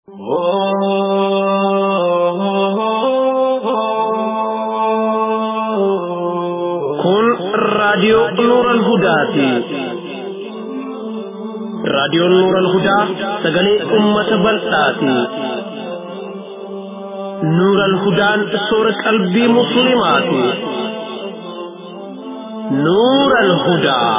Kun raadiyoo Nuuran Hudaati. Raadiyoon Nuuran Hudaa sagalee uummata bal'aati. Nuuran Hudaan soora qalbii musliimaati. Nuuran Hudaa.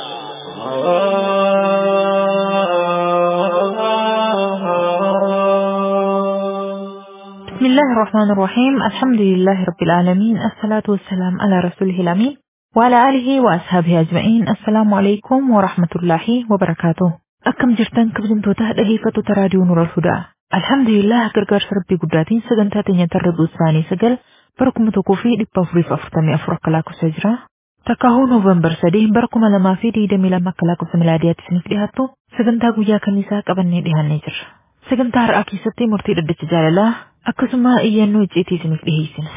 بسم الله الرحمن الرحيم الحمد لله رب العالمين الصلاة والسلام على رسوله الأمين وعلى آله وأصحابه أجمعين السلام عليكم ورحمة الله وبركاته أكم جرتان كبجمتوتا دهيفة تراديو نور الهدى الحمد لله gargaar rabbii guddaatiin sagantaa teenya tarra isaanii sagal bara kuma tokkoo fi dhibba afurii fi afurtamii afur akka lakkoofsa jira takkaahuu noovembar sadii bara kuma lamaa fi digdamii lama akka lakkoofsa milaadiyaatti isiniif dhiyaattu sagantaa guyyaa kamiisaa qabannee dhiyaannee jirra sagantaa har'aa keessatti murtii dhaddacha jaalalaa akkasuma iyyannoo icciitii isiniif dhiheessina.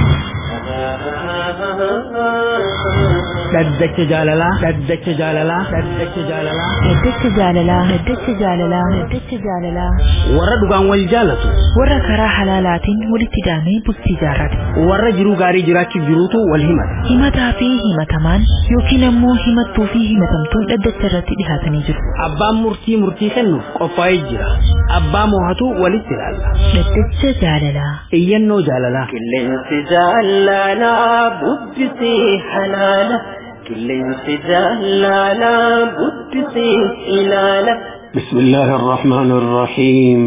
Dhaddacha jaalalaa. Dhaddacha jaalalaa. Dhaddacha jaalalaa. Dhaddacha jaalalaa. Dhaddacha jaalalaa. Dhaddacha jaalalaa. Warra dhugaan wal jaalatu. Warra karaa halaalaatiin walitti daamee bultii jaarrate. Warra jiruu gaarii jiraachuuf jiruutu wal himata. Himataa fi himatamaan yookiin ammoo himattuu fi himatamtuun dhaddacha irratti dhihaatanii jiru. Abbaan murtii murtii kennuuf qophaa'ee jira. Abbaa moohatu walitti ilaalla. Dhaddacha jaalalaa. Iyyannoo jaalalaa. Qilleensi jaalalaa bubbisee halaala. Qilleensi jaalalaa bubbisee ilaala. بسم الله الرحمن الرحيم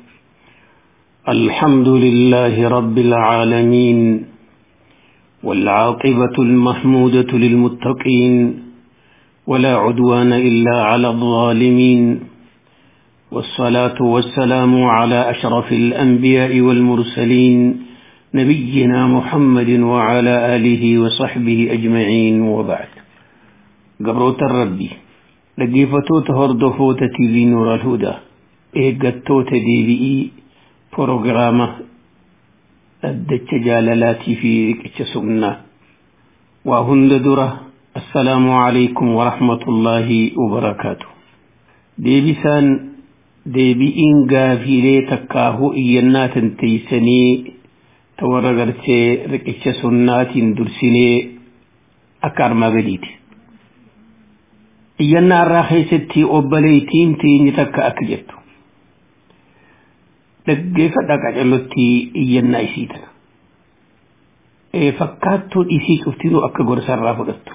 الحمد لله رب العالمين والعاقبة المحمودة للمتقين ولا عدوان إلا على الظالمين والصلاة والسلام على أشرف الأنبياء والمرسلين نبينا محمد وعلى آله وصحبه أجمعين وبعد قبروت الربي dhaggeeffattoota hordoftoota TV Nuur Al-Hudaa eeggattoota deebi'ii proogiraama dhaddacha jaalalaatii fi riqicha sunnaa waa hunda dura assalaamu alaikum warahmatullaahi wabarakaatu deebisaan deebi'iin gaafiilee takkaahuu iyyannaa tanteeysanii ta warra gartee riqicha sunnaatiin dursinee akka armaa gadiiti iyyannaa irraa keessatti obboleettiin teenye takka akka jettu dhaggeeffadha qacellotti iyyannaa isii tana fakkaattuun isii cuftinuu akka gorsarraa fudhattu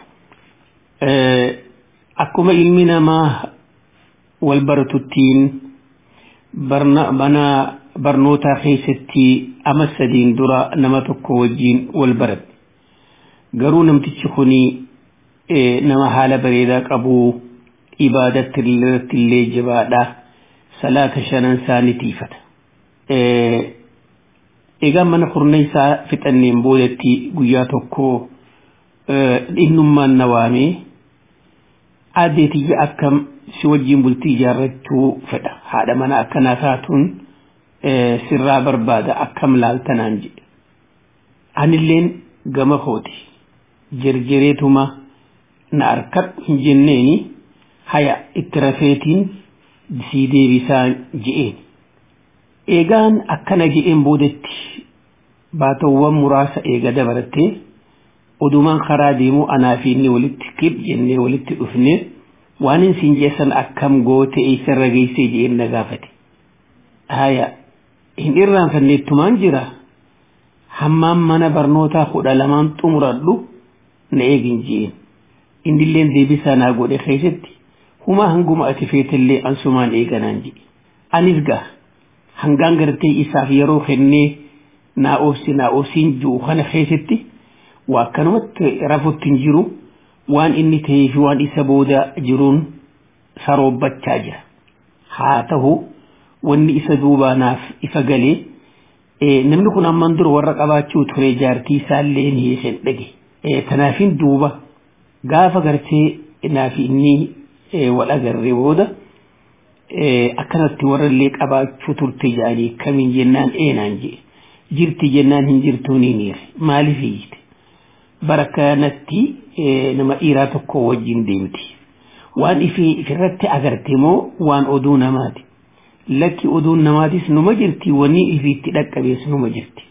akkuma ilmi namaa wal baratuttiin mana barnootaa keessatti ama sadiin dura nama tokko wajjiin wal baradhe garuu namtichi kunii nama haala bareedaa qabu ibaadatti irratti illee jabaadha salaata shanan isaa ni tiifata egaa mana kurneessaa fixanneen boodatti guyyaa tokko innummaan na waamee adeetiyya akkam si wajjiin bultii ijaarrachuu fedha haadha mana akkanaa taatuun sirraa barbaada akkam laaltanaan jedhe anilleen gama kooti jirjireetuma na arkadhu hin jenneeni haya itti rafeetiin sii deebisaa je'een eegaan akkana je'een boodatti baatawwan muraasa eega dabarattee odumaan karaa deemuu anaa fi inni walitti kib jennee walitti dhufne waan hin siin jeessan akkam goote eessarra geessee je'een na gaafate haya hin irraanfanneettumaan jira hammaan mana barnootaa kudha lamaan xumuradhu na eegin je'een innilleen deebisaa naa godhe keessatti humaa hanguma ati feetallee ansumaan eeganaan jedhe anis gaa hangaan gartee isaaf yeroo kennee naa oobsi naa oobsiin jiru kana keessatti waa akkanumatti rafutti hin jiru waan inni ta'ee fi waan isa booda jiruun saroobbachaa jira haa ta'u wanni isa duubaa naaf ifa galee namni kun amman dura warra qabaachuu ture jaartii isaallee ni hin dhage tanaafin duuba gaafa gartee naaf inni wal agarree booda akkanatti warrallee qabaachuu turte jedhanii kamiin jennaan eenaan jedhe jirti jennaan hin jirtuu ni niire maaliif hiyyite bara kanatti nama dhiiraa tokko wajjin deemti waan ifii ifirratti agarte moo waan oduu namaati lakki oduun namaatis numa jirti wanni ifiitti dhaqqabees numa jirti.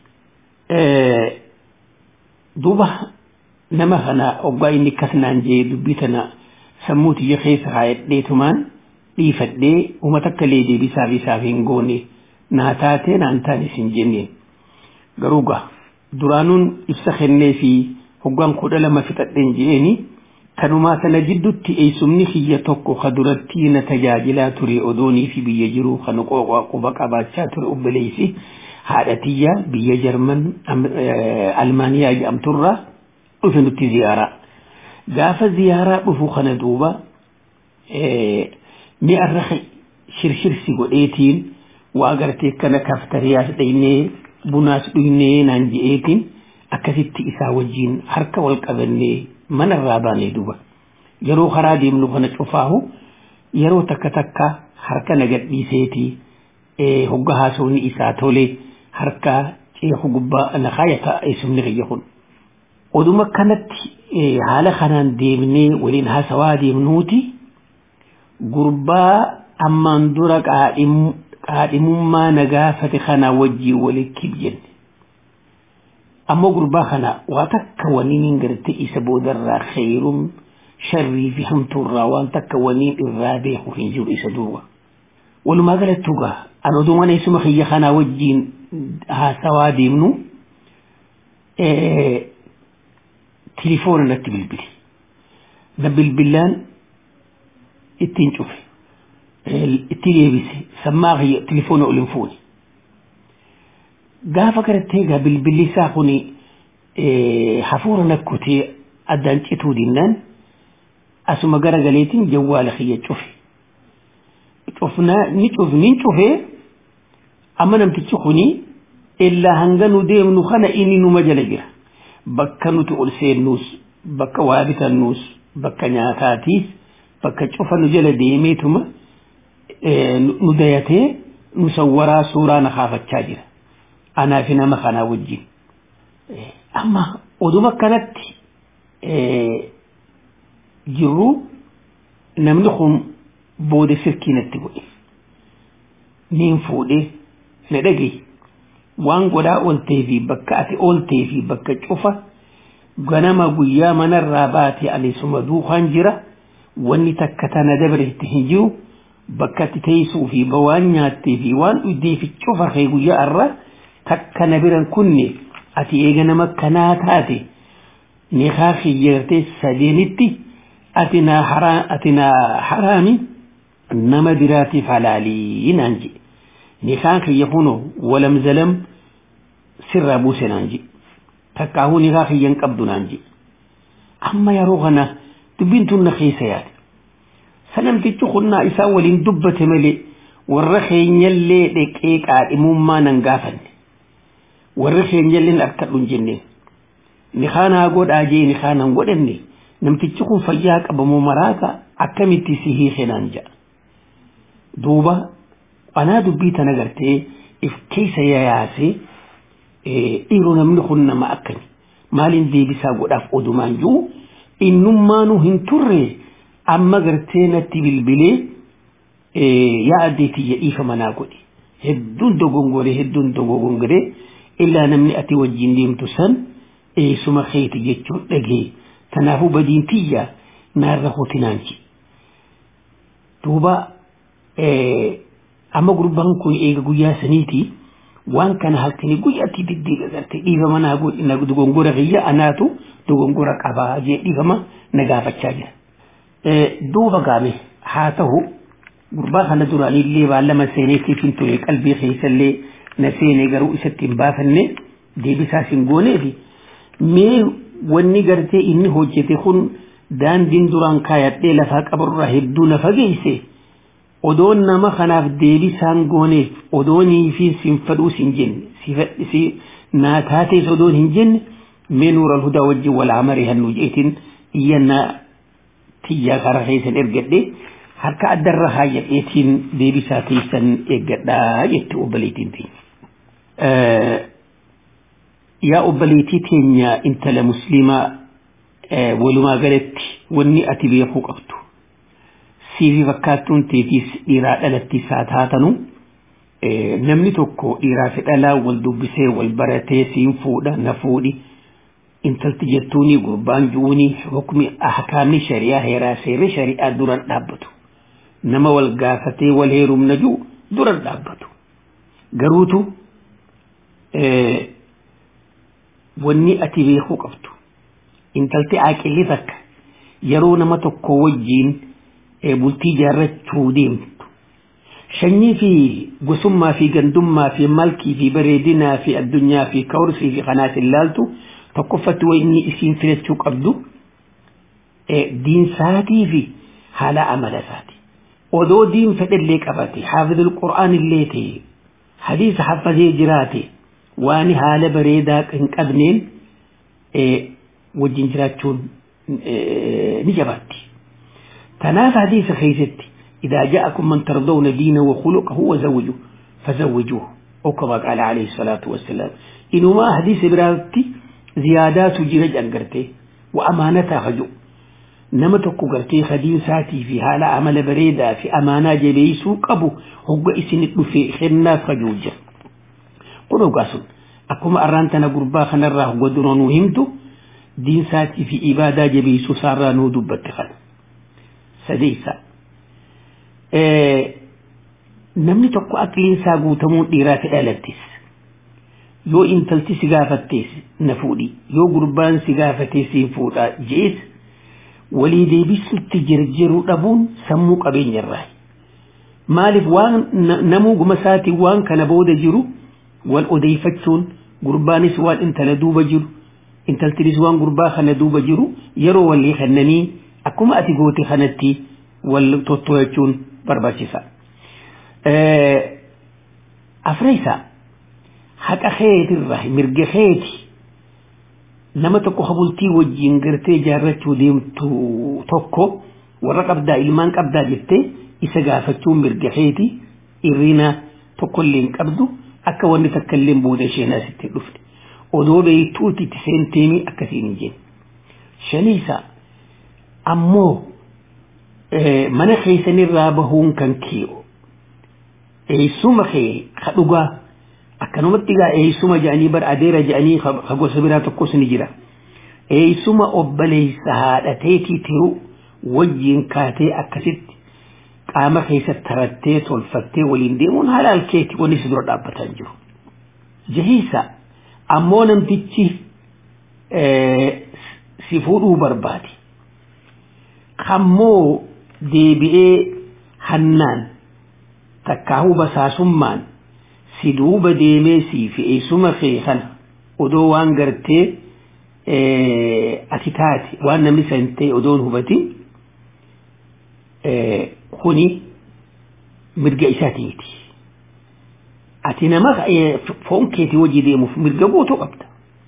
Duuba nama kana oggaa inni akkas naan jee dubbii tana sammuu tiyya keessa haadheetumaan dhiifadhee uummata akka lee deebisaaf isaaf hin goone naa taatee naan taanis hin jenneen. Garuu gaa duraanuun ibsa kennee fi hoggaan kudha lama fixadheen je'eeni kanumaa sana jidduutti eessumni kiyya tokko ka duratti na tajaajilaa ture odoonii fi biyya jiru kan qooqaa quba qabaachaa ture obboleessi haadha tiyya biyya jarman almaaniyaa jedhamturraa dhufe nutti ziyaaraa. Gaafa ziyaaraa dhufu kana duuba mi'arra shirshirsi godheetiin waa gartee kana kaftariyaas dhaynee bunaas dhuynee naan je'eetiin akkasitti isaa wajjiin harka wal qabannee manarraa baanee duuba yeroo karaa deemnu kana cufaahu yeroo takka takka harka nagadhiiseetii hogga haasawni isaa tolee harka ceeku gubbaa na kaayata eessumni kiyya kun. Oduma kanatti haala kanaan deemnee waliin haasawaa deemnuuti gurbaa ammaan dura qaadhimummaa na gaafate kana wajjii walitti jenne. ammoo gurbaa kana waa takka waniin garte isa boodarraa khayrum sharrii fi hamtuurraa waan takka waniin irraa beeku hin jiru isa duuba. Walumaa galattuu gaa an oduma neessuma kiyya kanaa wajjiin haasawaa deemnu tilifoona natti bilbili. Na bilbilaan ittiin cufe. Itti deebise sammaa kiyya tilifoona ol hin fuune. gaafa gartee egaa bilbilli isaa kun hafuura nakkutee addaan cituu dinnaan asuma gara galeetiin jawwaala kiyya cufe. Cufnaa ni cufe ni cufee amma namtichi kuni illaa hanga nu deemnu kana inni numa jala jira. Bakka nuti ol seennuus bakka waa bitannuus bakka nyaataatiis bakka cufa nu jala deemeetuma nu dayatee nu sawwaraa suuraa na kaafachaa jira. anaa fi nama kanaa wajjin. Amma oduma kanatti jirru namni kun booda sirkii natti godhe. Niin fuudhee na dhagaye waan godhaa ooltee fi bakka ati ooltee fi bakka cufa ganama guyyaa manarraa baate ani suma duukaan jira wanni takka tana dabreetti hin jiru bakka ati teessuu fi waan nyaattee fi waan dhugdee fi cufa kee guyyaa irraa takka na biran kunne ati eega nama kanaa taate nikaa kiyyaartee sadeenitti ati na ati na haraami nama biraatiif halaalii naan je nikaan kiyya kuno walam zalam sirraa buuse naan je takkaahuu nikaa kiyyan qabdu naan je amma yeroo kana dubbiin tun na keessa yaade sanamtichi kunnaa isaa waliin dubbate malee warra keenyallee dheqee qaadhimummaa nan gaafanne warri keenyalleen akka dhun jenneen ni kaanaa godhaa jee ni kaanaan godhanne namtichi kun fayyaa qabamoo maraata akkamitti si hiike naan ja'a. Duuba anaa dubbii tana gartee if keessa yaasee dhiiroo namni kun nama akkami maaliin deebisaa godhaaf odumaan jiru innummaanuu hin turre amma gartee natti bilbilee yaa addeetiyya dhiifa manaa godhe hedduun dogongoree hedduun dogongoree illaa namni ati wajjin deemtu san eessuma keeti jechuun dhagee kanaafuu badiin tiyya naarra hotinaanchi. Duuba amma gurbaan kun eega guyyaa saniiti waan kana halkanii guyyaatti diddiiga gartee dhiifama naa godhina dogongora kiyya anaatu dogongora qabaa jee dhiifama na gaafachaa jira. Duuba gaame haa ta'u gurbaa kana duraanillee baallama seeneetiif hin ture qalbii keessallee na seene garuu isatti hin baafanne deebisaas hin gooneefi mee wanni gartee inni hojjete kun daandiin duraan kaayadhee lafaa qabarraa hedduu na fageeyse odoon nama kanaaf deebisaan gooneef odoonii fi sin fadhuus hin jenne si naa taatees odoon hin jenne mee nuura alhudaa wajjin walaa marii hannu jeetiin iyyannaa tiyyaa karaa keessan ergadhe harka addarra haayyadheetiin deebisaa keessan eeggadhaa jette obboleettiin teenya. Yaa obboleettii teenya intala musliimaa walumaa galatti wanni ati beekuu qabdu. Siifi fakkaattuun teetiis dhiiraa dhalattiis haa taatanu namni tokko dhiiraa fi dhalaa wal dubbisee wal baratee siin fuudha na fuudhi intalti jettuuni gurbaan ju'uuni hukmi ahkaamni shari'aa heeraa seerri shari'aa duran dhaabbatu nama wal gaafatee wal heerumna ju'u duran dhaabbatu garuutu wanni ati beekuu qabdu intalti aaqilli takka yeroo nama tokko wajjiin bultii jaarrachuu deemtu shanyii fi gosummaa fi gandummaa fi malkii fi bareedinaa fi addunyaa fi kawrsii fi kanaas ilaaltu tokkoffatti waa inni isiin filachuu qabdu diinsaatii fi haala amala isaati odoo diin fedhallee qabate haafidul qur'aan illee ta'e hadiisa hafazee jiraate waan haala bareedaa hin qabneen wajjin jiraachuun ni jabaatti tanaaf hadiisa keessatti إذا جاءكم من ترضون دينه وخلقه وزوجوه فزوجوه أو كما قال عليه الصلاة والسلام إنما حديث براتي زيادات جرج أنقرتي وأمانتها خجو نما تكو قرتي خدين ساتي في حال عمل بريدة في أمانة جبيسو قبو هو إسنت في خيرنا خجوجة قلوا قاسم أكما أرانتنا قربا خنراه قدرون وهمتو دين ساتي في إبادة جبيسو سارا نودو بتخل سديسا namni tokko aqliinsaa guutamuun dhiiraa fi dhalattis yoo intalti si gaafattees na fuudhi yoo gurbaan si gaafatee siin fuudha jees walii deebisutti jirjiru dhabuun sammuu qabeenyarraa maaliif waan namuu guma isaatiin waan kana booda jiru wal odeeffachuun gurbaanis waan intala duuba jiru intaltinis waan gurbaa kana duuba jiru yeroo walii kennanii akkuma ati goote kanatti wal totto'achuun barbaachisa. Afreessa haqa keetirraa mirga keeti nama tokko habultii wajjin gartee jaarrachuu deemtu tokko warra qabdaa ilmaan qabdaa jettee isa gaafachuun mirga keeti irrina tokkollee hin qabdu akka wanni takka illee booda isheen asitti dhufte odoo beektuuti itti seenteemi akkasiin hin jenne. Shaniisa ammoo mana keessanirraa bahuun kan ki'u eessuma kee ka dhugaa akkanumatti gaa eessuma jedhanii bar adeera jedhanii ka gosa biraa tokkos ni jira eessuma obboleessa haadhateetii tiru wajjiin kaatee akkasitti qaama keessa tarattee tolfattee waliin deemuun halaal keeti wanni si dura dhaabbatan jiru. Jahiisa ammoo namtichi si fuudhuu barbaade. Kammoo deebi'ee hannaan takkaahuu basaasummaan si duuba deemee siif eessuma kee kana odoo waan gartee ati taate waan namni san ta'e odoon hubatin kuni mirga isaatiiti. Ati nama foon keetii hojii deemuuf mirga guutuu qabda.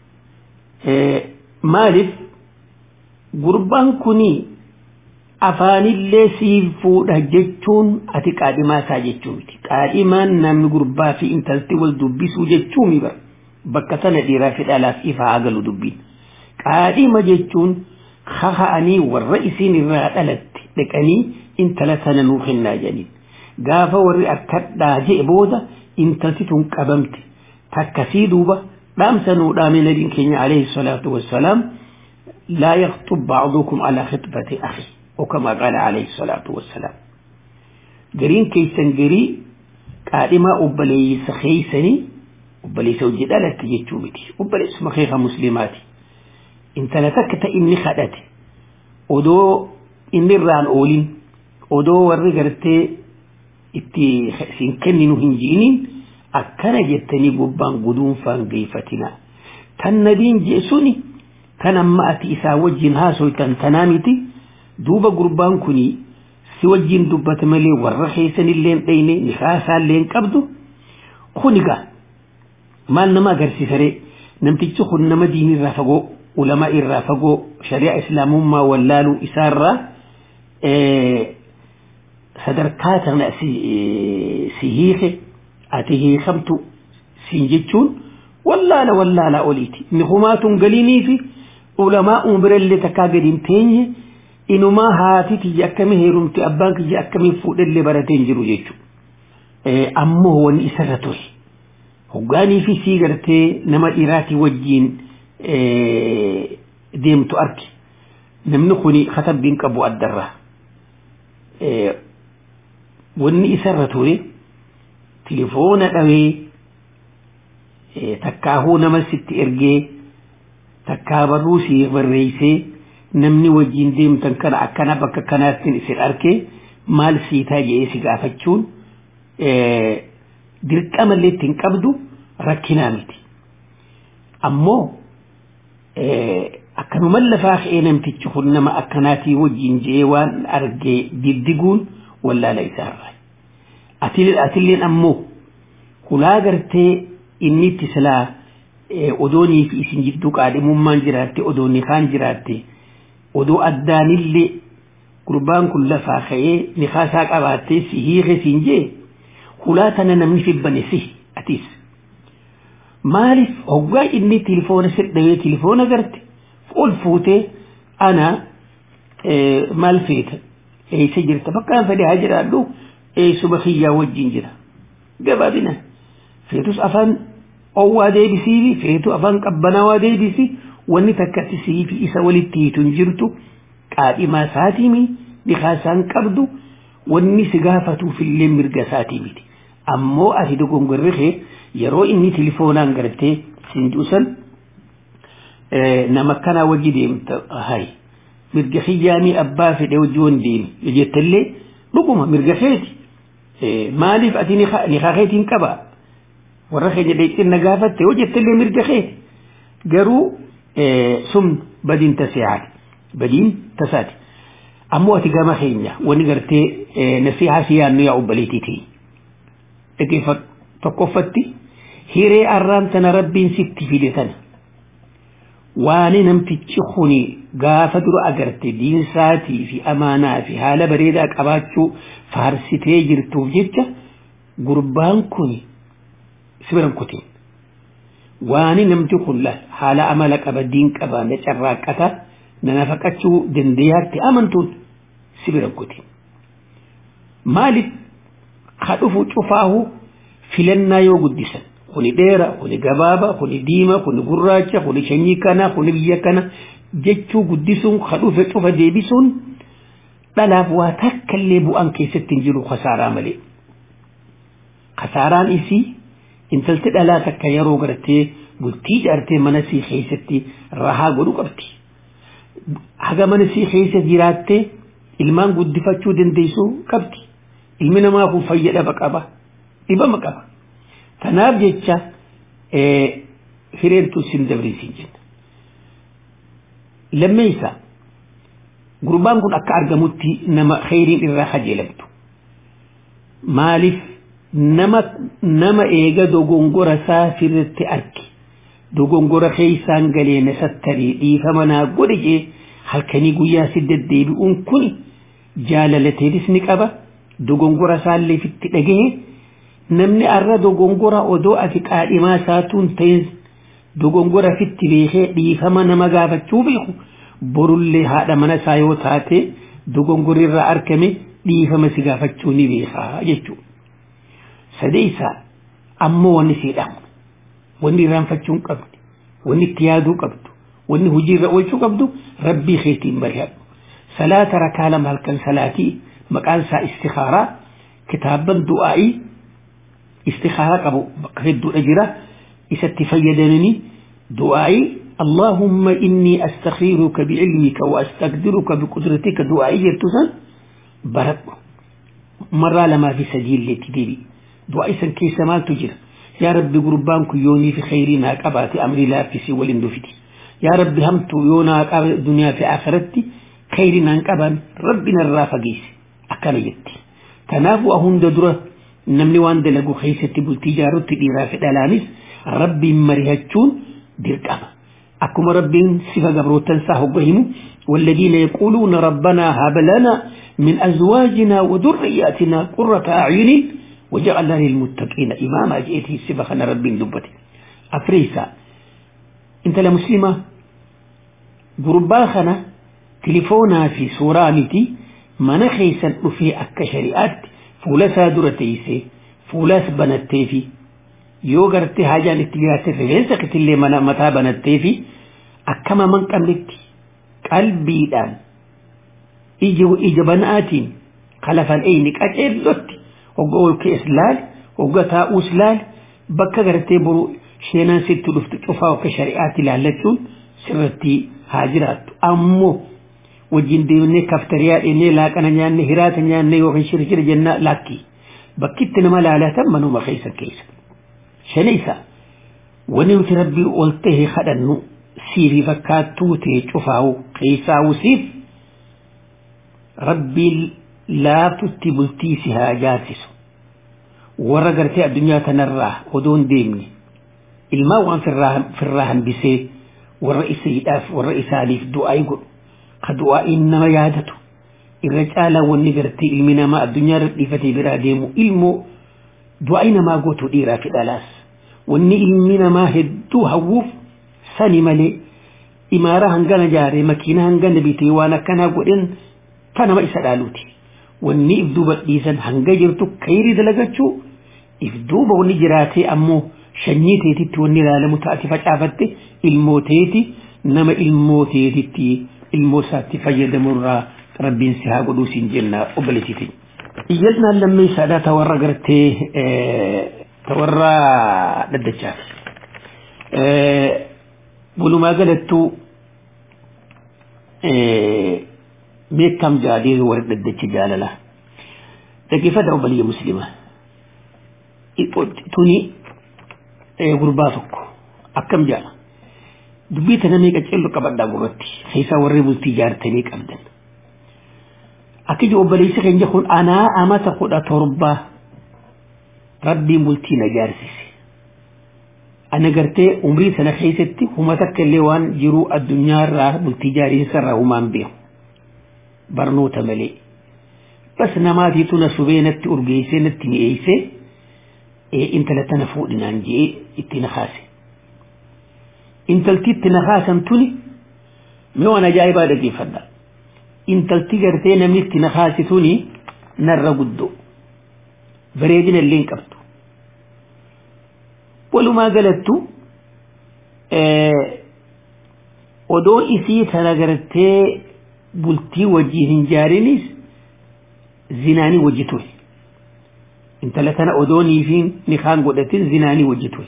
Maaliif gurbaan kuni afaanillee siif fuudha jechuun ati qaadhimaa isaa jechuu miti. Qaadhimaan namni gurbaa fi intalti wal dubbisuu jechuu mi bara. Bakka sana dhiiraa fi dhalaaf ifa haa galu dubbiin. Qaadhima jechuun kaka'anii warra isiin irraa dhalatte dhaqanii intala sana nuu kennaa jedhaniin. Gaafa warri akkadhaa je'e booda intalti tun qabamte takkasii duuba dhaamsa nuu dhaame nabiin keenya alayhi salaatu wassalaam laa yaktub ba'dukum ala khitbati akhi وكما قال عليه الصلاة والسلام قرين كيسن قري قادما أبليس خيسني أبليس وجد ألا تجيتشو بتي أبليس مخيخة مسلماتي انت لتكت إني خدتي ودو إني الران أولين ودو ورقرتي itti sin kenninu hin ji'iniin akkana jettanii gubbaan guduun faan geeffatina tan nabiin jee suni tan amma ati isaa wajjin haasoytan tanaa miti duuba gurbaan kuni si wajjin dubbata malee warra keessanillee hin dhayne nikaasaallee hin qabdu kuniga maal nama agarsiisaree namtichi kun nama diinirraa fagoo ulamaa irraa fagoo shari'a islaamummaa wallaaluu isaarraa sadarkaa tana si hiike ati hiikamtu siin jechuun wallaala wallaala oliiti inni humaatuun galiinii fi ulamaa umbirallee takkaa gadi hin teenye inumaa haati kiyya akkamii heerumti abbaan kiyya akkamii fuudhellee baratee hin jiru jechuudha. ammoo wanni isarra ture hoggaanii fi sii gartee nama dhiiraatii wajjiin deemtu arki namni kuni katabbiin qabu addarraa wanni isarra ture tilifoona dhawee takkaahuu nama sitti ergee takkaa barruu si barreeysee namni wajjiin deemtan kana akkana bakka kanaatti isin arkee maal siitaa jedhee si gaafachuun dirqamallee ittiin qabdu rakkinaa miti ammoo akkanuman lafaa ka'ee namtichi kun nama akkanaatii wajjiin je'ee waan argee diddiguun wallaala isaarraa atilleen ammoo hulaa gartee inni itti silaa odoonii fi isin jidduu qaadhimummaan jiraatte odoonni kaan jiraatte odoo addaanillee gurbaan kun lafaa ka'ee nikaasaa qabaattee si hiike siin jee hulaa tana namni fibbane si atis maaliif hoggaa inni tilifoona sirdhawee tilifoona garte ol fuutee ana maal feeta eessa jirta bakkaan fedhe haa jiraadhu eessuma kiyyaa wajjin jira gabaabina feetus afaan owwaa deebisii feetu afaan qabbanaawaa deebisi wanni takkatti sii fi isa walitti hiitu hin jirtu qaadhimaa saatiimi nikaasaan qabdu wanni si gaafatuufillee mirga saatii miti ammoo ati dogongorri kee yeroo inni tilifoonaan gartee siin juusan nama kanaa wajji deemta hay mirga kiyyaanii abbaa fedhe wajji wan deemi jettallee dhuguma mirga keeti maaliif ati nikaa keetiin qabaa warra keenya dheexxinna gaafatte yoo jettallee mirga keeti garuu sun badiin tasehaati badiin tasaati ammoo ati gama keenya wani gartee nasihaa si yaannu yaa obbaleetiiti dhageeffadhu tokkoffatti hiree arraan tana rabbiin sitti fide tana waani namtichi kuni gaafa dura agarte diinsaatii fi amaanaa fi haala bareedaa qabaachuu faarsitee jirtuuf jecha gurbaan kun si biran kutiin waani namti kun haala amala qaba diin qaba na carraaqqata na nafaqachuu dandeeyaatti amantuun si biran kutiin maaliif ka dhufu cufaahu filannaa yoo guddisan kuni dheera kuni gabaaba kuni diima kuni gurraacha kuni sanyii kana kuni biyya kana jechuu guddisuun ka dhufe cufa deebisuun dhalaaf waa takkallee bu'aan keessatti hin jiru kasaaraa malee kasaaraan isii intalti dhalaa takka yeroo gartee bultii jaartee mana sii keessatti rahaa godhu qabdi haga mana sii keessa jiraattee ilmaan guddifachuu dandeessuu qabdi ilmi namaa kun fayyadama qaba dhibama qaba tanaaf jecha hireentu sin dabriisin jenna lammeessa gurbaan kun akka argamutti nama kheyriin irraa kajeelamtu maaliif nama nama eega dogongora isaa sirritti arge dogongora keeysaan galee na sattarii dhiifama naa godhe jee halkanii guyyaa si deddeebi'uun kun jaalalateetis ni qaba dogongora isaallee fitti dhagahe namni arra dogongora odoo ati qaadhimaa isaatuun ta'in dogongora fitti beekee dhiifama nama gaafachuu beeku borullee haadha mana isaa yoo taate dogongorri irraa argame dhiifama si gaafachuu ni beekaa jechuudha. Sadeessaa ammoo wanni siidhamu wanni irraanfachuu hin qabdu wanni itti yaaduu qabdu wanni hojiirra oolchuu qabdu rabbii keetiin mari'adhu. Salaata rakaa lama halkan salaatii maqaan isaa istikaaraa kitaaban du'aa'ii استخارة قبو بقيت أجرة إستي فيدنني دعائي اللهم إني أستخيرك بعلمك وأستقدرك بقدرتك دعائي تسن برد مرة لما في سجيل لتديري دعائي سن كي سمال تجر يا رب قربان يوني في خيرنا كباتي أمري لا في سوى الاندفتي يا رب همت يونا الدنيا في آخرتي خيرنا كبان ربنا الرافقيس أكان يتي تنافو أهون دره namni waan dalagu keessatti bultii ijaarutti dhiiraa fi dhalaanis rabbiin mari'achuun dirqama akkuma rabbiin sifa gabrootan isaa hogga himu والذين يقولون ربنا هب لنا من أزواجنا وذرياتنا قرة أعين وجعلنا للمتقين إماما جئتي سبخنا رب دبتي أفريسا أنت لمسلمة قرباخنا تليفونا في سورة متي من خيسا في أكا شريعات fuula isaa dura teessee fuulas banattee fi yoo gartee haajaan itti jiraatte rifeensa kitillee mana mataa banattee fi akkama man qabnetti qalbiidhaan ija ija banaatiin kalafan eyni qaceellotti hogga ol kees laal hogga taa'uus laal bakka gartee boru sheenaan sitti dhuftu cufaa akka shari'aatti ilaallachuun sirratti haa jiraattu ammoo wajjin deemnee kaftariyaa dhennee laaqana nyaanne hiraata nyaanne yookiin shirshira jennaa laakki bakkitti nama laalatan manuma keessa keessa shani isa wani nuti rabbii ol ta'e kadhannu siifi fakkaattuu ta'e cufaawu keessaa'u siif rabbiin laaftutti bultii si haa jaarsisu warra gartee addunyaa tanarraa odoo hin deemne ilmaa waan firraa hambisee warra isiidhaaf warra isaaniif du'aa'ii godhu ka du'aa'iin nama yaadatu irra caalaa wanni gartee ilmi namaa addunyaa irra dhiifatee biraa deemu ilmoo du'aa'ii namaa gootu dhiiraa fi dhalaas wanni ilmi namaa hedduu hawwuuf sani malee imaara hangana jaaree makiina hangana bitee waan akkanaa godhen ta nama isa dhaaluuti wanni if duuba dhiisan hanga jirtu kayrii dalagachuu if duuba wanni jiraatee ammoo shanyii teetitti wanni ilaalamu taati facaafatte ilmoo teeti nama ilmoo teetitti ilmoo isaatti fayyadamurraa rabbiin si haa godhuu siin jenna obboleessiiti. Iyyannaan lammii isaadhaa ta warra gartee ta warra dhaddachaaf. Walumaa galattuu meekkam jaadee warra dhaddacha jaalala. Dhaggeeffata obboleeyya musliima. Tuni gurbaa tokko akkam jaala. Dubbii tana meeqa ceellu qabadhaa gurratti keessaa warri bultii jaartanii qabdan. Akka iji obboleessi keenya kun anaa amata kudha torbaa rabbiin bultii na jaarsise. Ana gartee umrii sana keessatti huma takka illee waan jiruu addunyaarraa bultii jaariinsarraa humaan beeku. Barnoota malee. Bas namaatiitu na subee natti urgeessee natti mi'eessee intala tana fuudhinaan je'ee itti na kaase. Intalti itti na kaasan tuni mee waan ajaa'ibaa dhaggeeffadha. Intalti gartee namni itti na kaase tuni narra guddoo. Bareedina illee hin qabdu. Walumaa galattu odoo isii tana gartee bultii wajjin hin jaarinis zinaanii wajji ture. intala tana odoonii fi nikaan godhatin zinaanii wajji ture.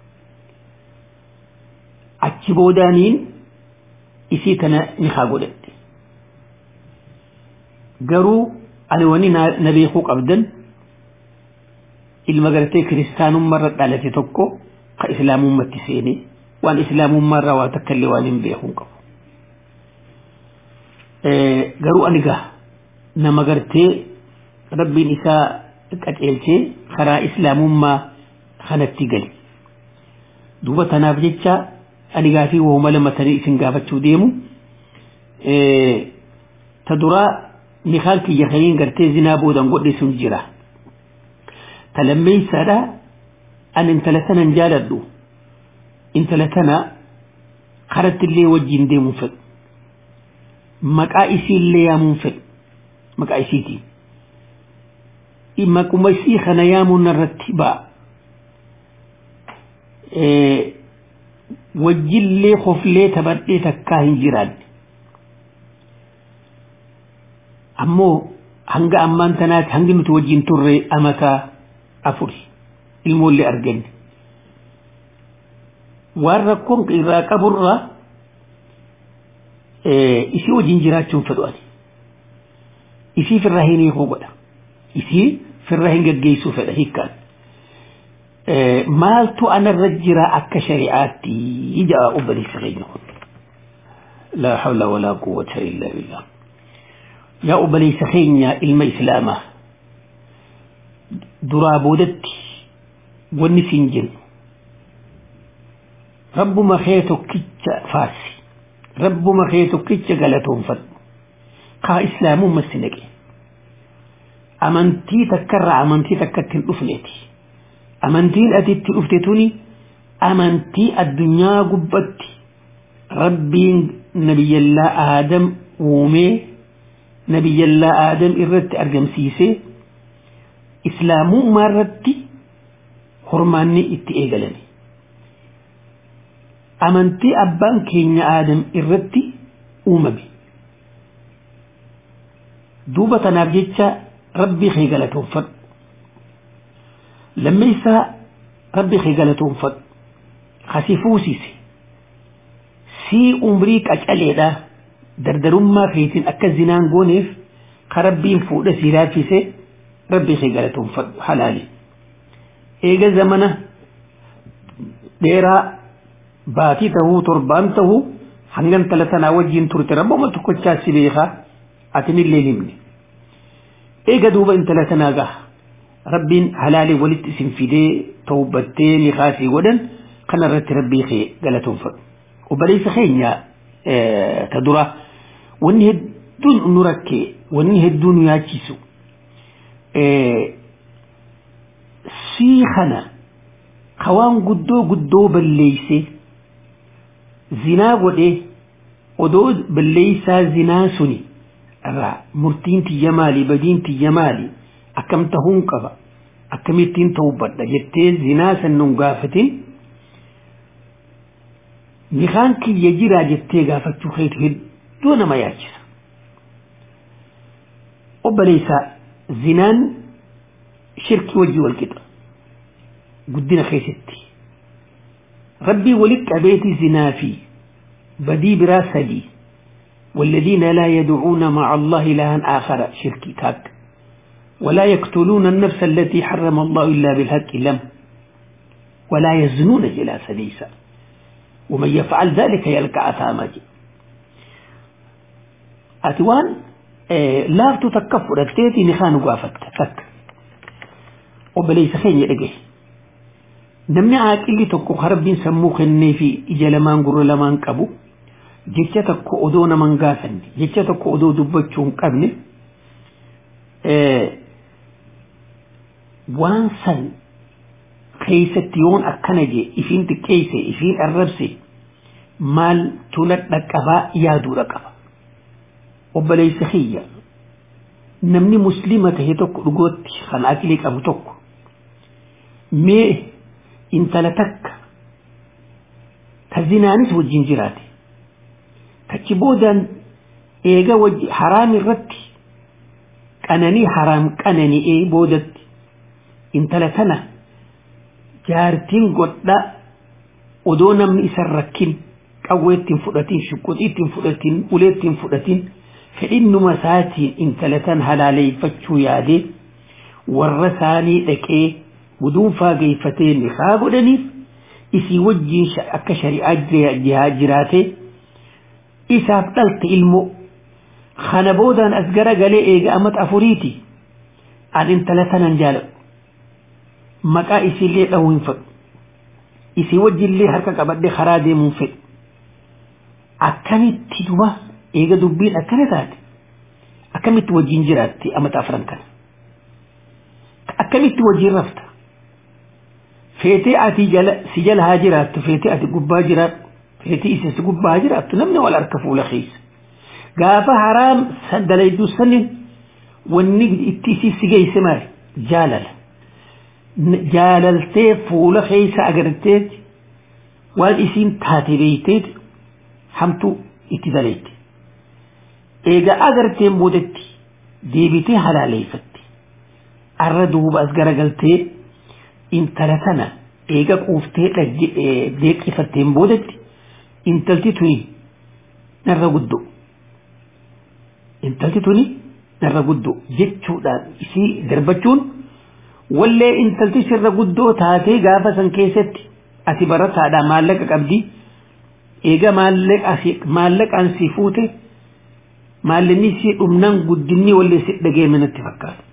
Achi boodaaniin isii tana nikaa godhatte. Garuu ani wani na beekuu qabdan ilma gartee kiristaanummaarra dhalate tokko ka islaamummatti seene waan islaamummaarraa waa takka illee waan hin beekuu qabu. Garuu ani gaa nama gartee rabbiin isaa qaceelchee karaa islaamummaa kanatti gali duuba tanaaf jecha ani gaafii wooma lamatanii isin gaafachuu deemu ta duraa nikaan kiyya kaniin gartee zinaa boodan godhe sun jira ta lammeeysaadha an intala tanan jaaladhu intala tana karatti illee wajjin deemuun fedhu maqaa isii illee yaamuun fedhu maqaa isiitiin maquma isii kana yaamuun irratti ba'a. Wajjillee hoflee taphadhee takkaa hin jiraanne. Ammoo hanga ammaan tanaatti hangi nuti wajjin turre amataa afuri ilmoollee arganne. Waan rakkoon irraa qaburraa isii wajjin jiraachuun fedhu ani. Isii firraa hin hiikuu godha. Isii firra hin geggeessuu fedha hiikkaan. Maaltu anarra jira akka shari'aatti ja'a obboleessa keenya kun. Laa hawla walaa quwwata illaa billah. Yaa obboleessa keenya ilma islaamaa duraa boodatti wanni siin jennu rabbuma kee tokkicha faarsi rabbuma kee tokkicha galatoonfadhu kaa islaamumma si naqe. amantii takkarraa amantii takkatti hin dhufneeti. Amantiin ati itti dhufte tuni amantii addunyaa gubbatti rabbiin nabiyyallaa aadam uumee nabiyyallaa aadam irratti argamsiisee islaamummaa irratti hormaanni itti eegalame amantii abbaan keenya aadam irratti uumame duuba tanaaf jecha rabbii kee galatoonfadhu lammeessaa rabbii kee galatoonfadhu kasi fuusise sii umrii qacaleedha dardarummaa keetiin akka zinaan gooneef ka rabbiin fuudha sii laaffise rabbii kee galatoonfadhu halaali eega zamana dheeraa baatii tahuu torbaan tahuu hangan tala tanaa wajjiin turte rabbuma tokkochaa si beekaa atinillee himne eega duuba intala tanaa gaha rabbiin halaalii walitti isin fidee tawbattee ni kaasii godhan kana irratti rabbii kee galatoonfadhu obboleessa keenya ta dura wanni hedduun nu rakkee wanni hedduun nu yaachisu sii kana ka waan guddoo guddoo balleeyse zinaa godhee odoo balleeysaa zinaa suni irraa murtiin tiyya maali badiin tiyya maali akkam tahuun qaba akkamittiin tawbadha jettee zinaa san nun gaafatin nikaan kiyya jiraa jettee gaafachuu keetu hedduu nama yaachisa obboleessaa zinaan shirkii wajjii wal qixa guddina keessatti rabbii walit qabeeti zinaa fi badii biraa sadii والذين لا يدعون مع الله إلها آخر شركي تاك ولا يقتلون النفس التي حرم الله إلا بالحق لم ولا يزنون إلى سديسا ومن يفعل ذلك يلقى أثاما أتوان إيه لا تتكفر أكتيتي نخان قافت تك وبليس خين يلقيه namni aaqilli tokko harabbiin sammuu kennee fi ija lamaan gurra lamaan qabu jecha tokko odoo naman gaafanne jecha tokko odoo dubbachuu hin qabne waan san keeysatti yoon akkana jee ifiin xiqqeeyse ifiin arrabse maal tula dhaqqabaa yaaduudha qaba obboleeysa kiyya namni muslima tahe tokko dhugootti kan aqilii qabu tokko mee intala takka ta zinaanis wajjin jiraate tachi boodaan eega wajji haraam irratti qananii haraam qanani'ee boodatti intala tana jaartiin godha odoo namni isan rakkin qawwee ittiin fudhatin shuquxii ittiin fudhatin ulee ittiin fudhatin fedhinnuma isaatiin intala tan halaaleeffachuu yaadee warra isaanii dhaqee guduunfaa geeffatee nikaa godhaniif isii wajjiin akka shari'aa jiraate isaaf dhalte ilmoo kana boodaan as gara galee eega amat afuriiti an intala tanan jaaladhu maqaa isiillee dhahuu hin fedhu isii wajjillee harka qabadhe karaa deemuun fedhu akkamitti duba eega dubbiin akkana taate akkamitti wajjiin jiraatti amata afran kana akkamitti wajjiin rafta feetee ati jala si jala haa jiraattu feetee ati gubbaa jiraattu feetee isa si gubbaa haa jiraattu namni wal harka fuula keessa gaafa haraam dalayduu sanin wanni itti isii si geesse maali jaalala jaalaltee fuula keessa agarteeti waan isiin taate beeyteeti hamtuu itti dalayte eega agarteen boodatti deebitee halaaleeffatte arra duuba as garagaltee intala tana eega quuftee deeqifatteen boodatti intalti tuni narra guddoo intalti tuni narra guddoo jechuudhaan isii darbachuun wallee intalti sirra guddoo taatee gaafa san keessatti ati barataadha maallaqa qabdi eega maallaqaan si fuute maallaqni si dhumnaan guddinni wallee si dhageeme natti fakkaata.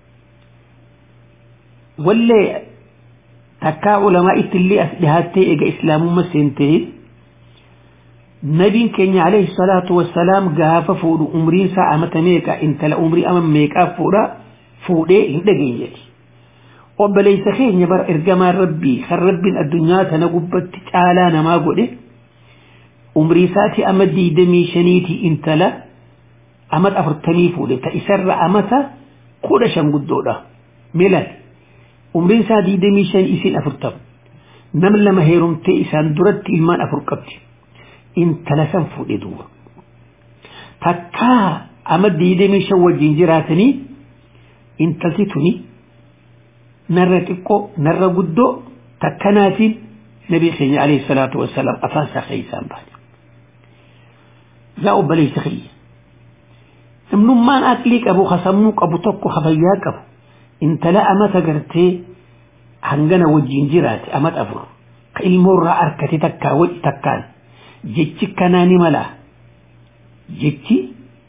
Wallee takkaa ulamaa ittillee as dhihaattee eega islaamummaa seentee nabiin keenya alayhi salaatu wassalaam gaafa fuudhu umriin isaa amata meeqa intala umrii ama meeqaa fuudha fuudhee hin dhageenyeeti. obboleessa keenya bara ergamaan rabbii kan rabbiin addunyaa tana gubbatti caalaa namaa godhe umrii isaati ama diidamii shaniiti intala amata afurtamii fuudhe ta isarra amata kudha shan guddoodha milan umriin isaa diidamii shan isiin afurtama nam lama heerumtee isaan duratti ilmaan afur qabdi intala san fuudhe duuba takkaa ama diidamii shan wajjin jiraatanii intalti tuni narra xiqqoo narra guddoo takkanaatiin nabii keenya alayhi salaatu wassalaam afaan isaa keessaan baane yaa obboleessa kiyya namnummaan aqlii qabu hasammuu qabu tokko hafayyaa qabu intala amata gartee hangana wajjin jiraate amata afur ka ilmoorraa arkate takkaa waci takkaan jechi kanaa ni malaa jechi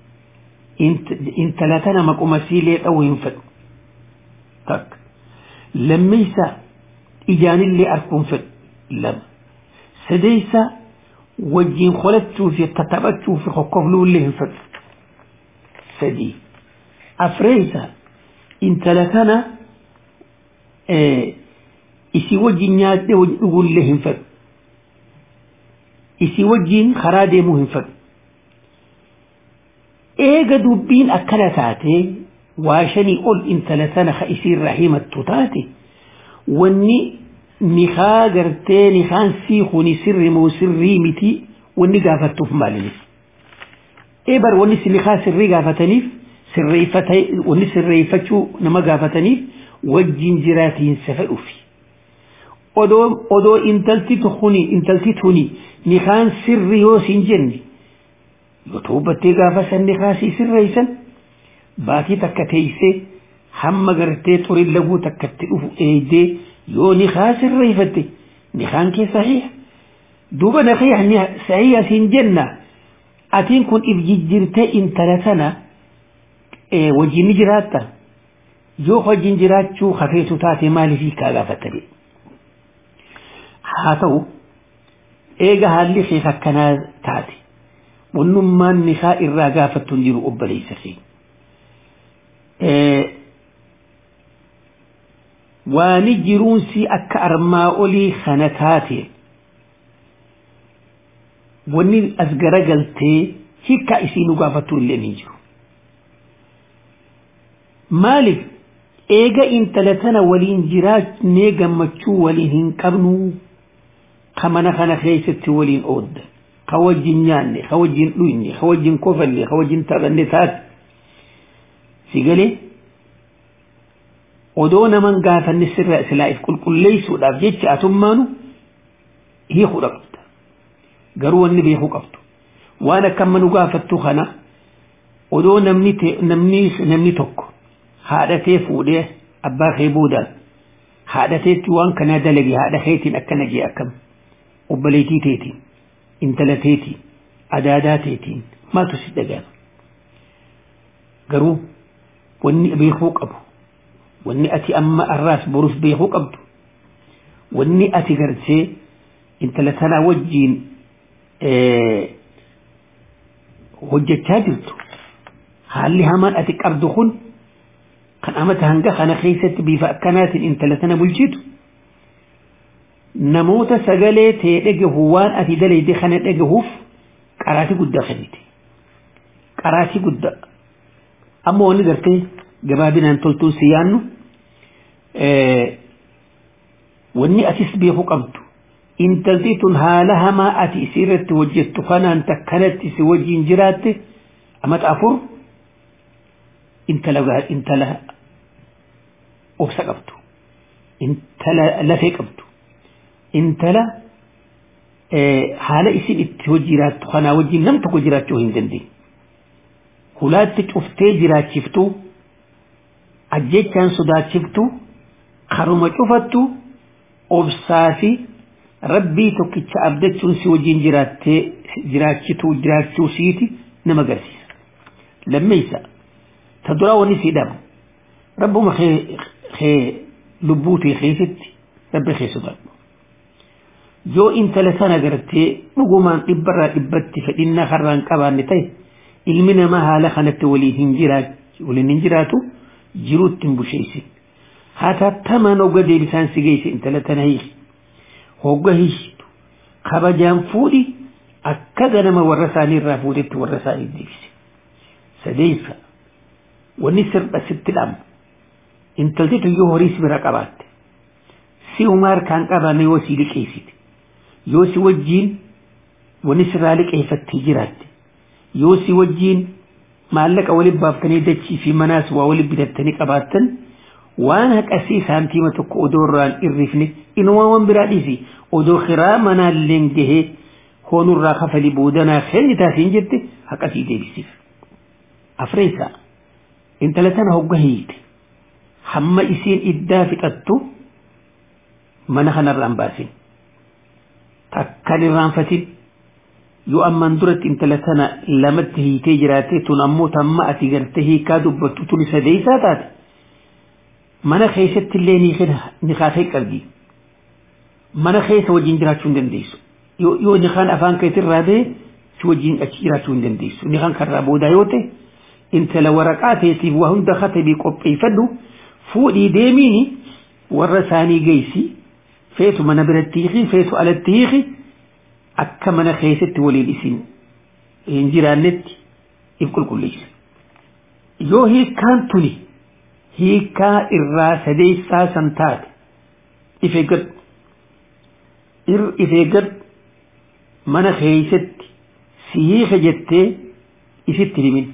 intala tana maquma siilee dha'uu hin fedhu takka lammeessa ijaanillee arguun fedhu lama sadeessa wajjin qolachuu fi tattaphachuu fi kokkofluullee hin fedhu sadii afreessa intala tana isii wajjin nyaadhee dhugullee hin fedhu isii wajjin karaa deemuu hin fedhu eega dubbiin akkana taate waa shanii ol intala tana ka isiirraa himattu taate wanni nikaa gartee nikaan sii kuni sirri moo sirrii miti wanni gaafattuuf maalinis eebar wanni si nikaa sirrii gaafataniif sirreeffatee wanni sirreeffachuu nama gaafataniif wajjin jiraatiinsa fedhuufi odoo odoo intalti tuni intalti tuni nikaan sirri yoo siin jenne yoo tuubbattee gaafa san nikaa sii sirreessan baatii takka teeysee hamma gartee xurin laguu takkatti dhufu eeydee yoo nikaa sirreeffatte nikaan kee sahiha duuba naqiya sahiha siin jenna atiin kun if jijjirtee intala tana wajjin ni jiraatta yoo wajjin jiraachuu hafeetu taate maaliif kaa gaafattani haa ta'u eega haalli kee akkanaa taate wannummaan nikaa irraa gaafattu hin jiru obboleessa kee waani jiruunsi akka armaa olii kana taate wanni as garagaltee hikka isii nu gaafattu illee ni jiru maaliif eega intala tana waliin jiraannee gammachuu waliin hin qabnu ka mana kana keessatti waliin oodda ka wajjin nyaanne ka wajjin dhuyne ka wajjin kofalle ka wajjin taphanne taate si galee odoo naman gaafanne sirra silaa'if qulqulleessuudhaaf jecha atummaanu hiikuu qabda garuu wanni beekuu qabdu waan akka amma nu gaafattu kana odoo namni namni namni tokko haadhatee fuudhee abbaa kee boodaan haadhateetti waan kanaa dalage haadha keetiin akkana jee akkam obboleetii teetiin intala teetiin adaadaa teetiin maaltu si dhagahama garuu wanni beekuu qabu wanni ati amma arraas boruuf beekuu qabdu wanni ati gartee intala tanaa wajjiin hojjechaa jirtu haalli hamaan ati qabdu kun kan amata hanga kana keessatti bifa akkanaatiin intala tana bulchitu namoota sagalee ta'e dhagahu waan ati dalayde kana dhagahuuf qaraatii guddaa kennite qaraatii guddaa amma wanni gartee gabaabinaan toltuun si yaannu wanni atis beekuu qabdu intalti tun haala hamaa ati isii irratti hojjettu kanaan takkanatti si wajjiin jiraatte amata afur intala intala obsa qabdu intala lafee qabdu intala haala isin itti hojii jiraattu kanaa wajjiin nam tokko jiraachuu hin dandeenye hulaatti cuftee jiraachiftu ajjechaan sodaachiftu karuma cufattu obsaa fi rabbii tokkicha abdachuun si wajjiin jiraattee jiraachituu jiraachuu siiti nama agarsiisa lammeessa ta duraa wanni sii dhabu rabbuma kee lubbuu tee keessatti rabbi kee sodaadhu yoo intala sana gartee dhugumaan dhibbarraa dhibbatti fedhinnaa harraan qabaanne ta'e ilmi namaa haala kanatti waliin hin jiraatu jiruutti hin busheessin hatattamaan hogga deebisaan si geesse intala tana hiiki hogga hiikitu kabajaan fuudhi akka ganama warra isaanii irraa fuudhetti warra isaanii deebise sadeessa wanni sirba sitti dhamu intalti tuyyuu horii si bira qabaatte si umaa harkaan qabame yoo si liqeessite yoo si wajjiin wani sirraa liqeeffattee jiraatte yoo si wajjiin maallaqa waliin baaftanii dachii fi manaas waa waliin bitattanii qabaattan waan haqasii saantiima tokko odoo irraan irrifne inumaawwan biraa dhiisi odoo kiraa manaalleen gahee hoonurraa kafalii boodanaa kenni taasiin jirte haqasii deebisiif. Afreessaa intala tana hogga hiite hamma isiin iddaa fixattu mana kanarraan baasin takkan irraanfatin yoo ammaan duratti intala tana lamatti hiitee jiraate tun ammoo tamma ati gartee hiikaa dubbattu tun isa deeysaa taate mana keessatti illee ni kaasee qabdi mana keessa wajjin jiraachuu hin dandeessu yoo nikaan afaan keetirraa bee si wajjin achi jiraachuu hin dandeessu nikaan karraa boodaa yoo ta'e intala waraqaa teetiif waa hunda katabii qopheeffadhu fuudhii deemiini warra isaanii geessi feetu mana biratti hiiki feetu alatti hiiki akka mana keessatti waliin isin hin jiraannetti if qulqulleessa. Yoo hiikkaan tuni hiikkaa irraa sadeessaa san taate if eeggadhu if eeggadhu mana keessatti si hiika jettee isitti himin.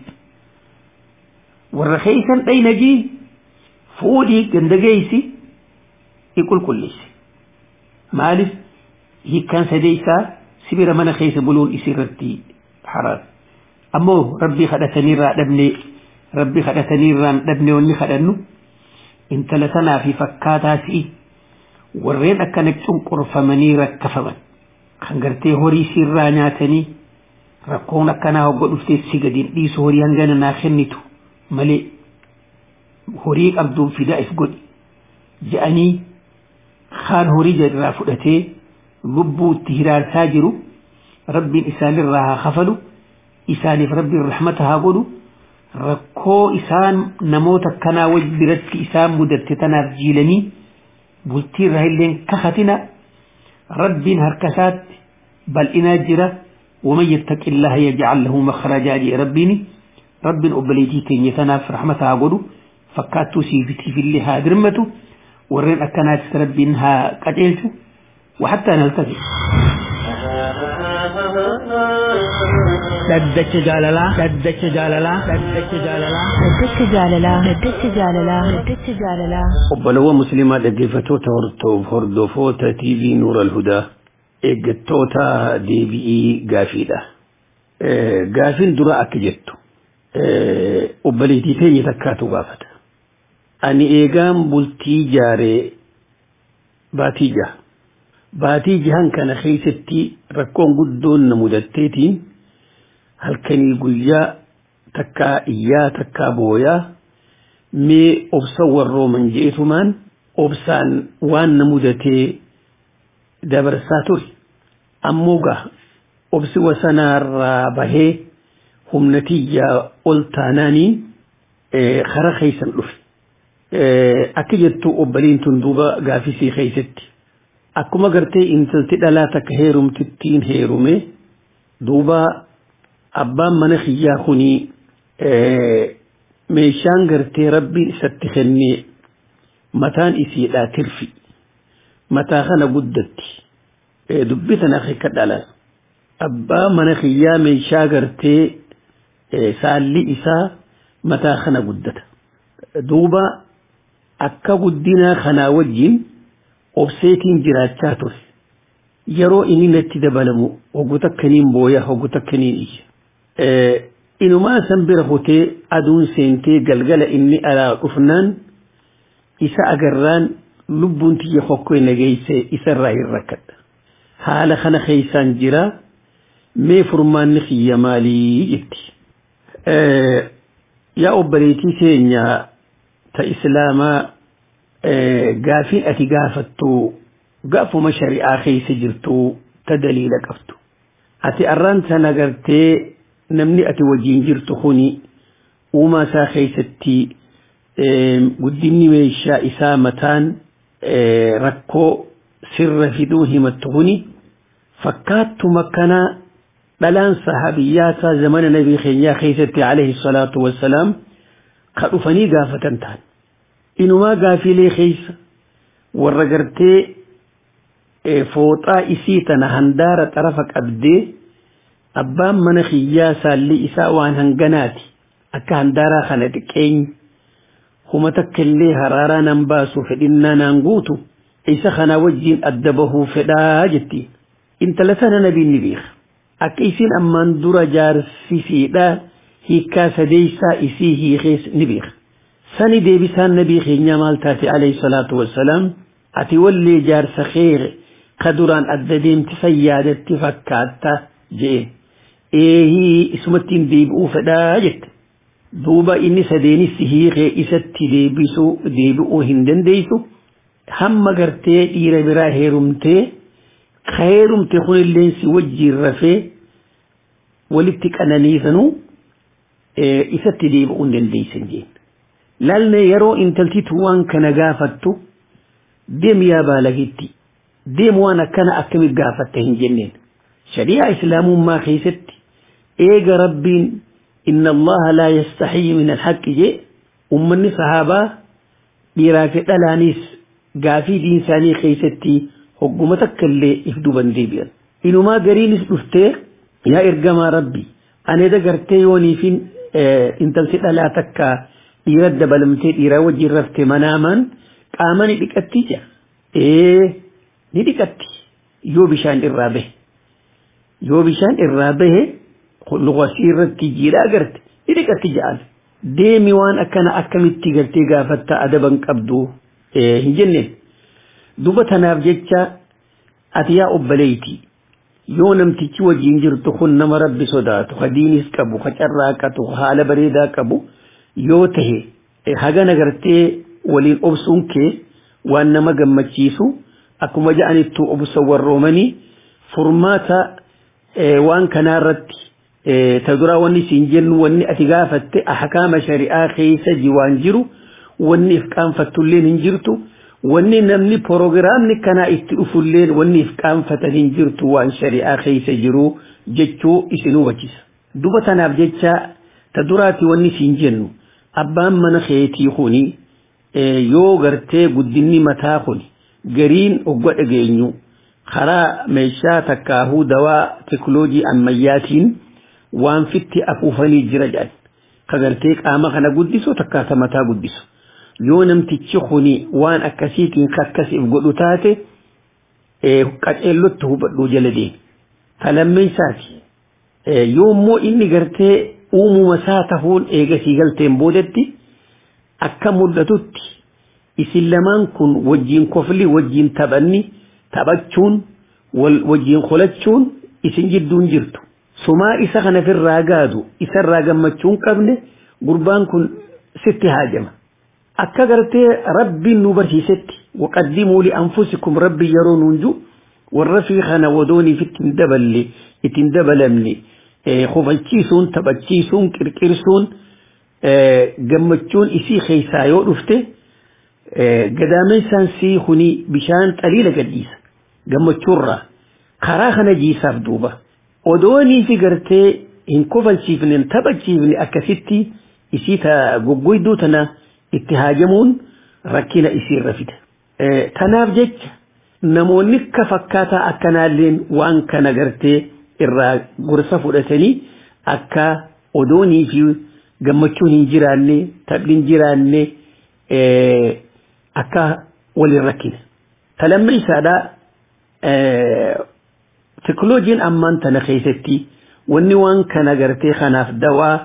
Warra keessan dhaynagii fuudhii ganda geessi if qulqulleessa. Maaliif hiikkaan sadeessaa sibira mana keessa buluun isirratti haraam ammoo rabbii kadhataniirraa dhabnee rabbii kadhataniirraan dhabnee wanni kadhannu intala tanaa fi fakkaataa si'i warreen akkana cunqurfamanii rakkafaman kan gartee horii sirraa nyaatanii rakkoon akkanaa hogga dhuftee si gadiin dhiisu horii hangana naa kennitu malee horii qabduun fidaa if godhi je'anii kaan horii irraa fudhatee lubbuutti hiraarsaa jiru rabbiin isaanirraa haa kafalu isaaniif rabbiin rahmata haa godhu rakkoo isaan namoota kanaa waj biratti isaan mudatte tanaaf jiilanii bultii irraa illee kakatina rabbiin harka isaatti bal'inaa jira ومن يتق الله يجعل له مخرجا جي ربيني رب أبليتي تني تناف رحمتها قدو فكاتو سيفتي في اللي هادرمتو ورين أكنات ربينها قتلتو وحتى نلتقي Daddacha jaalalaa. Daddacha jaalalaa. Daddacha jaalalaa. Daddacha jaalalaa. Daddacha jaalalaa. Daddacha jaalalaa. obbolawwan musliimaa dhaggeeffattoota hordofoota TV Nuur al-Hudaa eeggattoota deebi'ii gaafiidha. Gaafiin dura akka jettu obboleettii teenya takkaatu gaafata. Ani eegaan bultii jaaree baatii jaha. Baatii jahan kana keessatti rakkoon guddoon na mudatteetiin halkanii guyyaa takkaa iyyaa takkaa booyaa mee obsa warrooman jeetumaan obsaan waan na mudatee dabarsaa ture ammoo gaa obsi wasanaarraa bahee humna tiyyaa ol taanaaniin kara keeysan dhufe akka jettu obboliin tun duuba gaafisii keeysatti akkuma gartee intalti dhalaa takka heerumtittiin heerume duuba abbaan mana kiyyaa kunii meeshaan gartee rabbiin isatti kennee mataan isiidhaa tirfi mataa kana guddatti dubbi tana akka dhalan abbaa mana kiyyaa meeshaa gartee saalli isaa mataa kana guddata duuba akka guddinaa kanaa wajjin obseetiin jiraachaa ture yeroo inni natti dabalamu hoggu takkaniin booya hoggu takkaniin iyya inumaa san bira hotee aduun seentee galgala inni alaa dhufnaan isa agarraan lubbuun tiyya hokkoo nageeyse isarraa hin rakkadha haala kana keeysaan jira mee furmaanni kiyya maalii jetti yaa obboleetii teenya ta islaamaa gaafiin ati gaafattu gaafuma shari'aa keessa jirtu ta daliila qabdu ati arraan sana gartee namni ati wajjiin jirtu kuni uumaa isaa keessatti guddinni meeshaa isaa mataan rakkoo sirra fiduu himattu kuni fakkaattuma kana dhalaan sahabiyyaataa zamana nabii keenyaa keessatti alayhi salaatu wassalaam ka dhufanii gaafatan ta'an inumaa gaafiilee keessa warra gartee fooxaa isii tana handaara xarafa qabdee abbaan mana kiyyaa saalli isaa waan hanganaati akka handaaraa kana xiqqeenyi huma takka illee haraaraa nan baasu fedhinnaa naan guutu isa kana wajjiin adda bahuu fedhaa jettiin intala sana nabiin ni beeka akka isiin ammaan dura jaarsisiidhaa hiikkaa sadeeysaa isii hiikees ni beeka sani deebisaan nabii keenyaa maal taate alayhi salaatu wassalaam ati wallee jaarsa keere ka duraan adda deemti fayyaadatti fakkaatta jeen eehii isumattiin deebi'uu fedhaa jette duuba inni sadeenis hiikee isatti deebisuu deebi'uu hin dandeessu hamma gartee dhiira biraa heerumtee ka heerumte kunillee si wajjiin rafee walitti qananiisanuu isatti deebi'uu hin dandeessan jeen laalne yeroo intaltitu waan kana gaafattu deem yaa baalagitti deem waan akkana akkami gaafatte hin jenneen shari'aa islaamummaa keessatti eega rabbiin inna allaha laa yastaxiyyi min alhaqqi jee ummanni sahaabaa dhiiraa fi dhalaanis gaafii diinsaanii keessatti hogguma takka illee if duban deebi'an inumaa gariinis dhuftee yaa ergamaa rabbi ani dagartee yooniifin intalti dhalaa takka dhiira dabalamtee dhiiraa wajjin rafte manaamaan qaama ni dhiqatti jira ee ni dhiqatti yoo bishaan irraa bahe yoo bishaan irraa bahe luqasii irratti jiidhaa garte ni dhiqatti jedhan deemi waan akkana akkamitti gartee gaafatta adaban qabdu hin jenneen duba tanaaf jecha ati yaa obbaleeyti yoo namtichi wajjin jirtu kun nama rabbi sodaatu ka diinis qabu ka carraaqatu ka haala bareedaa qabu yoo tahe hagana gartee waliin obsuun kee waan nama gammachiisu akkuma ja'anittu obsa warroomanii furmaata waan kanaarratti ta duraa wanni siin jennu wanni ati gaafatte ahkaama shari'aa keessa waan jiru wanni if qaanfattulleen hin jirtu wanni namni proogiraamni kanaa itti dhufulleen wanni if qaanfatan hin jirtu waan shari'aa keessa jiru jechuu isin hubachiisa duba tanaaf jecha ta duraati wanni siin jennu abbaan mana keetii kuni yoo gartee guddinni mataa kuni gariin ogga dhageenyu karaa meeshaa takkaahuu dawaa teknooloojii ammayyaatiin waan fitti afuufanii jira jedhan ka gartee qaama kana guddisu takkaata mataa guddisu yoo namtichi kuni waan akkasiitiin kakkasiif godhu taate qaceellotti hubadhuu jala deemi talammeessaati yoo immoo inni gartee uumuma isaa tahuun eegasii galteen boodatti akka mul'atutti isin lamaan kun wajjiin kofli wajjiin taphanni taphachuun wajjiin qolachuun isin jidduun jirtu sumaa isa kana firraa gaadu isarraa gammachuun qabne gurbaan kun sitti haajama akka gartee rabbiin nu barsiisetti waqaddimuu lianfusikum rabbi yeroo nuunju warra fi kana wadooniif ittiin daballe ittiin dabalamne kofalchiisuun taphachiisuun qirqirsuun gammachuun isii keessaa yoo dhufte gadaamessaan sii kuni bishaan xaliila gadhiisa gammachuurraa karaa kana jiisaaf duuba odoonii fi gartee hin kofalchiifne hin taphachiifne akkasitti isii ta goggoyduu tana itti haajamuun rakkina isiirra fida. Tanaaf jecha namoonni akka fakkaataa akkanaalleen waan kana gartee irraa gorsa fudhatanii akka odoonii fi gammachuun hin jiraanne taphni hin jiraanne akka waliin rakkine. Talamma isaadhaa teknooloojiin ammaan tana keessatti wanni waan kana gartee kanaaf dawaa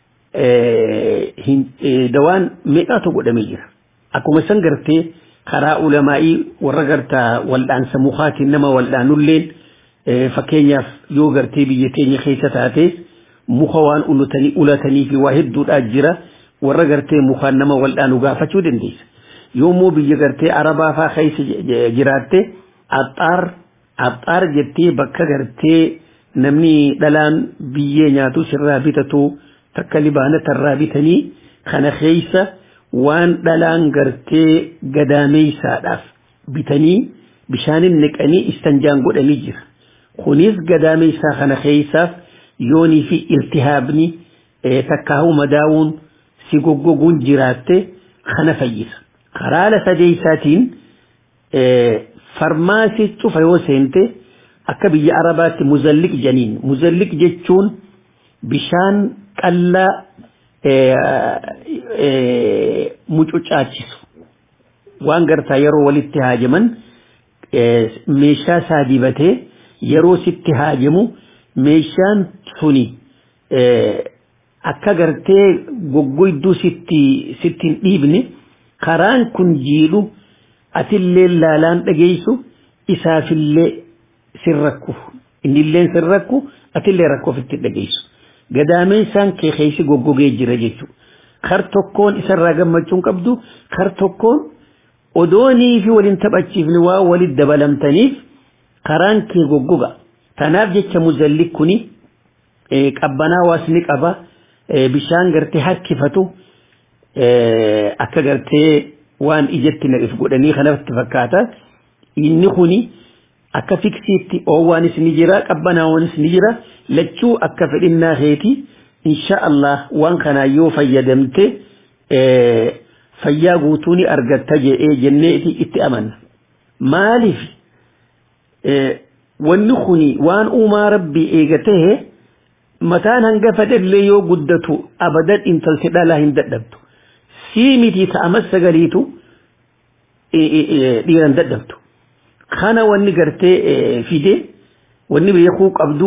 dawaan meeqaatu godhamee jira. Akkuma san gartee karaa ulamaa'ii warra gartaa wal'aansa mukaatiin nama wal'aanulleen fakkeenyaaf yoo gartee biyya teenya keessa taates muka waan ulatanii ulatanii fi waa hedduudhaa jira warra gartee mukaan nama wal'aanu gaafachuu dandeessa. Yoommoo biyya gartee arabaa faa keessa jiraatte axxaar axxaar jettee bakka gartee namni dhalaan biyyee nyaatu sirraa bitatu takka libaanatarraa bitanii kana keessa waan dhalaan gartee gadaameeysaadhaaf bitanii bishaanin niqanii istanjaan godhanii jira. Kunis gadaameeysaa kana keessaaf yoonii fi iltihaabni takkaahu madaawuun si goggoguun jiraatte kana fayyisa. Karaa sadeeysaatiin farmaasii cufa yoo seente akka biyya arabaatti muzalliq janiin muzalliq jechuun bishaan qallaa mucucaachisu waan gartaa yeroo walitti haajaman meeshaa isaa dibatee yeroo sitti haajamu meeshaan suni akka gartee goggoyduu sitti sittiin dhiibne karaan kun jiidhu atillee laalaan dhageessu isaafillee sin rakku innillee sin rakku atillee rakkoo ofitti dhageessu gadaameen isaan kee keessa goggogee jira jechuudha. Kar tokkoon isarraa gammachuun qabdu kar tokkoon odoonii fi waliin taphachiifni waa walitti dabalamtaniif karaan kee goggoga. Tanaaf jecha muzalli kuni qabbanaa waasni qaba bishaan gartee harkifatu akka gartee waan ijatti naqif godhanii kanatti fakkaata. Inni kuni akka fiksiitti oowwaanis ni jira qabbanaawwanis ni jira lachuu akka fedhinnaa keeti insha Allah waan kanaa yoo fayyadamte fayyaa guutuu ni argatta jedhee jennee itti amanna. Maaliif wanni kuni waan uumaa rabbii eegatee mataan hanga fedhallee yoo guddatu abadan intalti dhalaa hin dadhabdu. Sii miti ta'amas sagaliitu dhiiran dadhabdu. kana wanni gartee fide wanni beekuu qabdu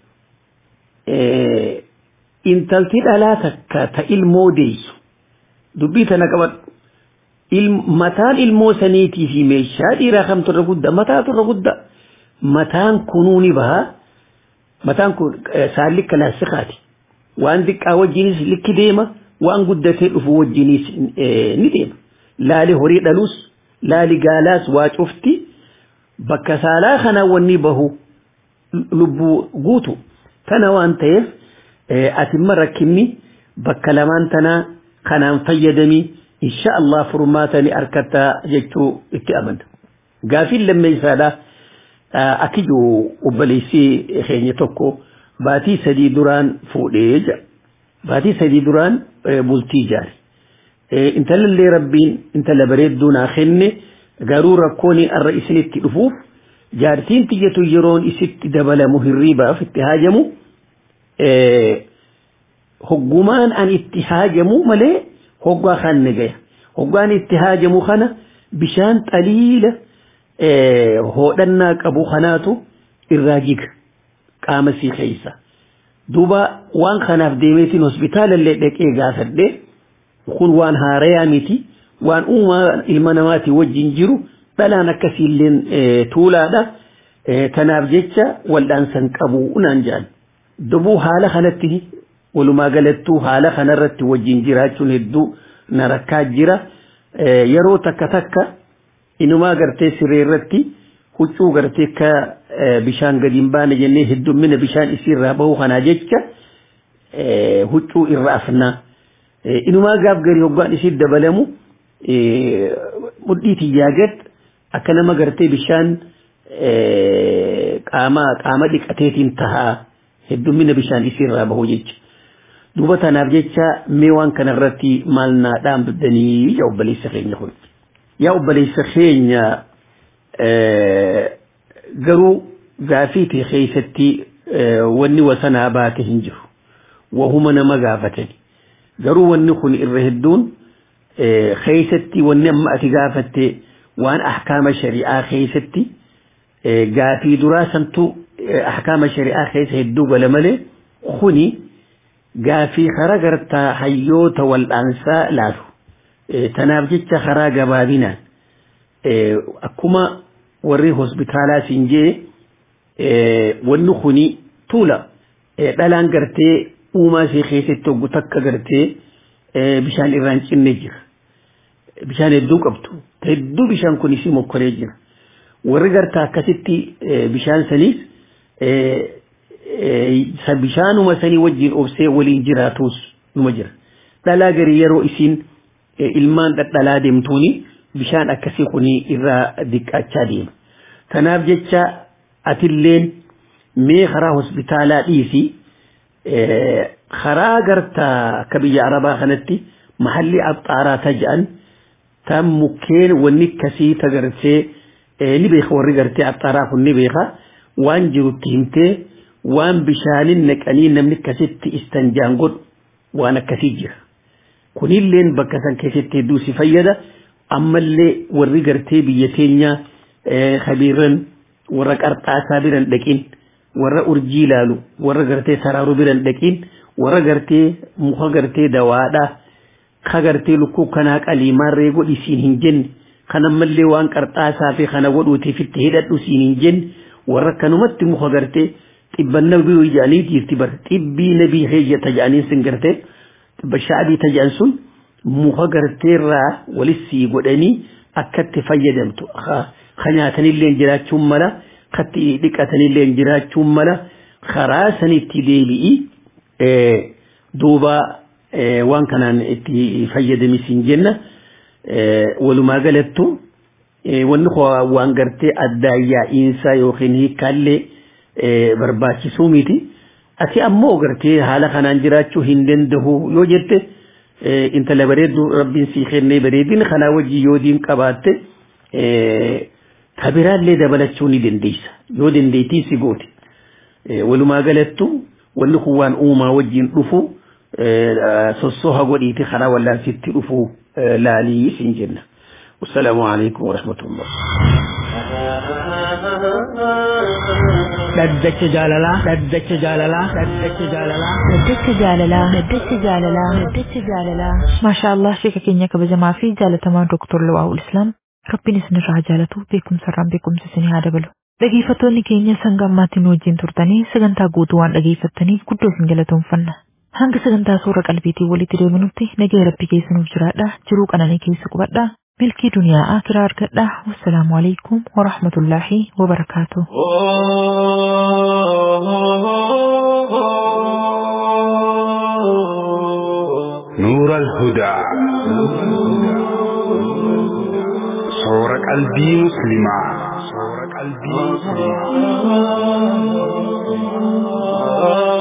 intalti dhalaa takka ta ilmoo deessu dubbii tana qabadhu mataan ilmoo saniitii fi meeshaa dhiiraa kamtu irra guddaa mataatu irra guddaa mataan kunuu ni baha mataan kun saalli kalaasikaati waan xiqqaa wajjinis likki deema waan guddatee dhufu wajjinis ni deema laali horii dhaluus laali gaalaas waa cufti bakka saalaa kana wanni bahu lubbuu guutu tana waan ta'eef atimma rakkinni bakka lamaan tanaa kanaan fayyadamii insha Allah furmaatani arkatta jechuu itti amanna. Gaafiin lammeessaadha akkijuu obboleessii keenya tokko baatii sadii duraan fuudhee jira. Baatii sadii duraan bultii ijaare. Intalallee rabbiin intala bareedduu naa kenne garuu rakkoon arra isinitti dhufuuf jaartiin tiyyatu yeroon isitti dabalamu hirriibaaf itti haajamu hoggumaan an itti haajamu malee hoggaa kan nagaya hoggaan itti haajamu kana bishaan xaliila hodhannaa qabu kanaatu irraa jiga qaama sii keessa duuba waan kanaaf deemeetiin hospitaalallee dhaqee gaafadhe kun waan haarayaa miti waan uumaa ilma namaati wajjin jiru dhalaan akkasiilleen tuulaadha tanaaf jecha waldhaansan qabu unaan jaan dubuu haala kanatti walumaa galattuu haala kanarratti wajjin jiraachuun hedduu na rakkaa jira yeroo takka takka inumaa gartee siree irratti huccuu gartee akka bishaan gadi hin baane jennee heddummina bishaan isiirraa bahu kanaa jecha huccuu irra afnaa inumaa gaaf garii hoggaan isii dabalamu mudhii tiyyaa gad akka nama gartee bishaan qaama qaama dhiqateetiin tahaa heddummina bishaan isiirraa bahu jecha. duuba tanaaf jecha mee waan kanarratti maal naa dhaamdanii yaa obboleessa keenya kun yaa obboleessa keenya garuu gaafiitii keessatti wanni wasanaa baate hin jiru wahuma nama gaafatani garuu wanni kun irra hedduun keessatti wanni amma ati gaafatte waan ahkaama shari'aa keessatti gaafii duraa santu ahkaama shari'aa keessa hedduu gala malee kuni gaafii karaa gartaa hayyoota wal'aansaa laalu tanaaf jecha karaa gabaabinaan akkuma warri hospitaalaa siin jee wanni kuni tuula dhalaan gartee uumaa ishee keessatti hoggu takka gartee bishaan irraan cinne jira bishaan hedduu qabdu hedduu bishaan kun isii mokkoree jira warri gartaa akkasitti bishaan saniis bishaanuma sanii wajjin obsee waliin jiraatus numa jira dhalaa garii yeroo isiin ilmaan dhadhalaa deemtuuni bishaan akkasii kuni irraa diqqaachaa deema kanaaf jecha atilleen mee karaa hospitaalaa dhiisi karaa gartaa akka biyya arabaa kanatti mahalli abxaaraa ta jedhan tan mukkeen wanni akkasii tagartee ni beeka warri gartee axxaaraa kun ni beeka waan jirutti himtee waan bishaanin naqanii namni akkasitti istanjaan godhu waan akkasii jira. Kunilleen bakka san keessatti hedduu si fayyada ammallee warri gartee biyya teenyaa kabiirran warra qarxaasaa biran dhaqin warra urjii ilaalu warra gartee saraaruu biran dhaqin warra gartee muka gartee dawaadhaa ka gartee lukkuu kanaa qaliimaarree godhi siin hin jenne kan ammallee waan qarxaasaa fi kana godhuutiif itti hidhadhu siin hin jenne warra kanumatti muka gartee xibban nabii jedhanii jirti bar xibbii nabii heeyyata jedhanii sin gartee xibba shaabii tajaan sun muka garteerraa walissii godhanii akkatti fayyadamtu ka nyaatanillee jiraachuun mala katti dhiqatanillee jiraachuun mala karaa sanitti deebi'i duuba waan kanaan itti fayyadamisiin jenna walumaa galattu wanni waan gartee addaayyaa'iinsaa yookiin hiikkaallee barbaachisuu miti ati ammoo gartee haala kanaan jiraachuu hin danda'u yoo jette intala bareeddu rabbiin sii kennee bareedin kanaa wajji yoo diin qabaatte kabiraallee dabalachuu ni dandeessa yoo dandeettii si goote walumaa galattu wanni kun waan uumaa wajjin dhufu sossoha godhiiti karaa wallaansitti dhufu laalii siin jenna. والسلام عليكم ورحمة الله dhaddacha jaalalaa dhaddacha jaalalaa dhaddacha jaalalaa Daddacha jaalalaa Daddacha jaalalaa Daddacha jaalalaa Maashaa Allah sheeka keenya kabajamaa fi jaalatamaa Dooktor Lawaa'ul Islaam Rabbiin isinirraa jaalatu beekumsarraan beekumsa isinii haa dabalu. Dhageeffattoonni keenya sanga ammaatiin wajjin turtanii sagantaa guutuu waan dhageeffattaniif guddoo isin galatoomfanna. Hanga sagantaa suura qalbiitiin walitti deebinutti nagaya rabbi keessanuuf jiraadha jiruu qananii keessa qubadha. milkii duniyaa akiraa argadha wassalaamu alaikum warahmatullaahi wabarakaatu نور الهدى صور قلبي مسلما صور قلبي مسلما